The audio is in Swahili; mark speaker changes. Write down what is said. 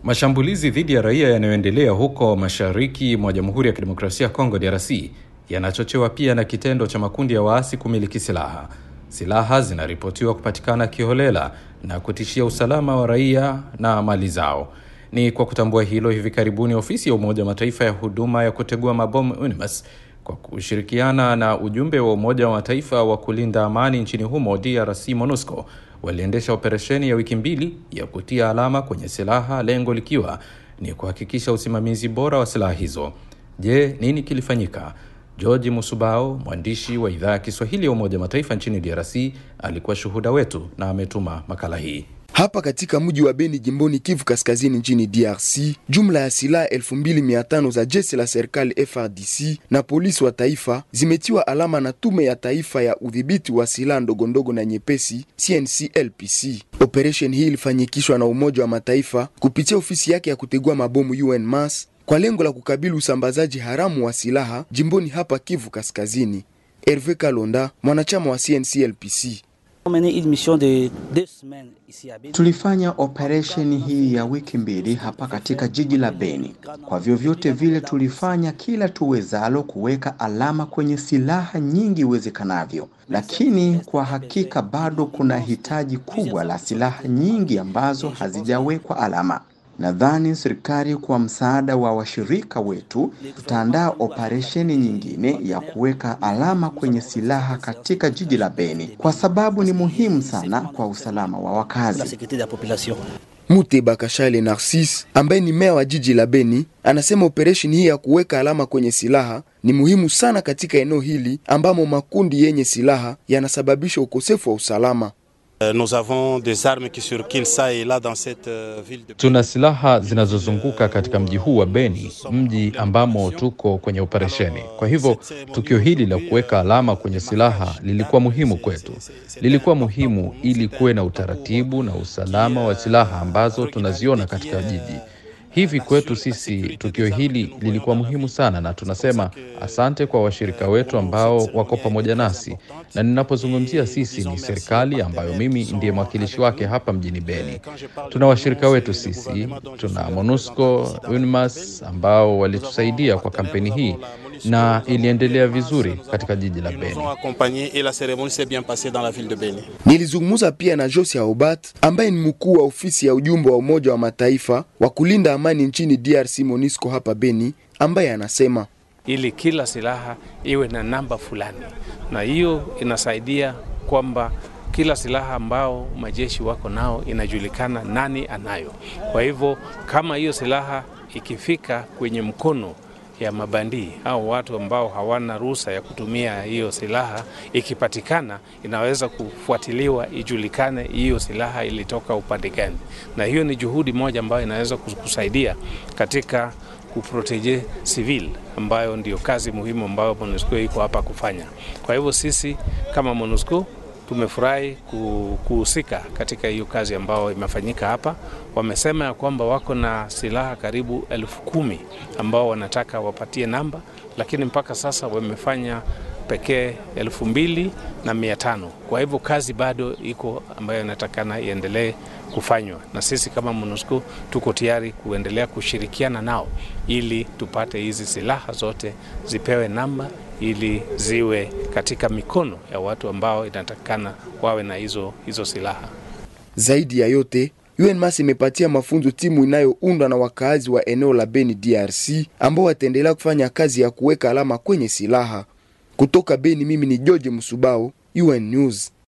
Speaker 1: Mashambulizi dhidi ya raia yanayoendelea huko mashariki mwa Jamhuri ya Kidemokrasia ya Kongo DRC yanachochewa pia na kitendo cha makundi ya waasi kumiliki silaha. Silaha zinaripotiwa kupatikana kiholela na kutishia usalama wa raia na mali zao. Ni kwa kutambua hilo, hivi karibuni ofisi ya Umoja wa Mataifa ya huduma ya kutegua mabomu UNMISS kwa kushirikiana na ujumbe wa Umoja wa Mataifa wa kulinda amani nchini humo DRC MONUSCO waliendesha operesheni ya wiki mbili ya kutia alama kwenye silaha, lengo likiwa ni kuhakikisha usimamizi bora wa silaha hizo. Je, nini kilifanyika? George Musubao, mwandishi wa idhaa ya Kiswahili ya Umoja wa Mataifa nchini DRC, alikuwa shuhuda wetu na ametuma makala hii.
Speaker 2: Hapa katika mji wa Beni jimboni Kivu Kaskazini nchini DRC, jumla ya silaha 2500 za jeshi la serikali FARDC na polisi wa taifa zimetiwa alama na tume ya taifa ya udhibiti wa silaha ndogondogo na nyepesi CNCLPC. Operation hii ilifanyikishwa na Umoja wa Mataifa kupitia ofisi yake ya kutegua mabomu UNMAS kwa lengo la kukabili usambazaji haramu wa silaha jimboni hapa Kivu Kaskazini. Herve Kalonda, mwanachama wa CNCLPC.
Speaker 3: Tulifanya operesheni hii ya wiki mbili hapa katika jiji la Beni. Kwa vyovyote vile, tulifanya kila tuwezalo kuweka alama kwenye silaha nyingi iwezekanavyo, lakini kwa hakika bado kuna hitaji kubwa la silaha nyingi ambazo hazijawekwa alama. Nadhani serikali kwa msaada wa washirika wetu tutaandaa operesheni nyingine ya kuweka alama kwenye silaha katika jiji la Beni kwa sababu ni muhimu sana kwa usalama wa wakazi.
Speaker 2: Muteba Kashale Narcisse ambaye ni meya wa jiji la Beni anasema operesheni hii ya kuweka alama kwenye silaha ni muhimu sana katika eneo hili ambamo makundi yenye silaha yanasababisha ukosefu wa usalama.
Speaker 4: Nous avons des armes qui circulent ça et là dans cette ville de...
Speaker 1: Tuna silaha zinazozunguka katika mji huu wa Beni, mji ambamo tuko kwenye operesheni. Kwa hivyo tukio hili la kuweka alama kwenye silaha lilikuwa muhimu kwetu. Lilikuwa muhimu ili kuwe na utaratibu na usalama wa silaha ambazo tunaziona katika jiji. Hivi kwetu sisi tukio hili lilikuwa muhimu sana, na tunasema asante kwa washirika wetu ambao wako pamoja nasi, na ninapozungumzia sisi ni serikali ambayo mimi ndiye mwakilishi wake hapa mjini Beni. Tuna washirika wetu sisi, tuna MONUSCO, UNMAS ambao walitusaidia kwa kampeni hii na iliendelea vizuri katika jiji la Beni.
Speaker 2: Nilizungumza pia na Josia Obat ambaye ni mkuu wa ofisi ya ujumbe wa Umoja wa Mataifa wa kulinda amani nchini DRC MONUSCO hapa Beni, ambaye anasema
Speaker 5: ili kila silaha iwe na namba fulani, na hiyo inasaidia kwamba kila silaha ambao majeshi wako nao inajulikana nani anayo. Kwa hivyo kama hiyo silaha ikifika kwenye mkono ya mabandii au watu ambao hawana ruhusa ya kutumia hiyo silaha, ikipatikana inaweza kufuatiliwa, ijulikane hiyo silaha ilitoka upande gani, na hiyo ni juhudi moja ambayo inaweza kusaidia katika kuprotege civil ambayo ndio kazi muhimu ambayo MONUSCO iko hapa kufanya. Kwa hivyo sisi kama MONUSCO tumefurahi kuhusika katika hiyo kazi ambayo imefanyika hapa. Wamesema ya kwamba wako na silaha karibu elfu kumi ambao wanataka wapatie namba, lakini mpaka sasa wamefanya pekee elfu mbili na mia tano. Kwa hivyo kazi bado iko ambayo inatakana iendelee kufanywa, na sisi kama MONUSCO tuko tayari kuendelea kushirikiana nao ili tupate hizi silaha zote zipewe namba ili ziwe katika mikono ya watu ambao inatakikana wawe na hizo, hizo silaha.
Speaker 2: Zaidi ya yote UNMAS imepatia mafunzo timu inayoundwa na wakaazi wa eneo la Beni DRC ambao wataendelea kufanya kazi ya kuweka alama kwenye silaha. Kutoka Beni, mimi ni George Musubao, UN News.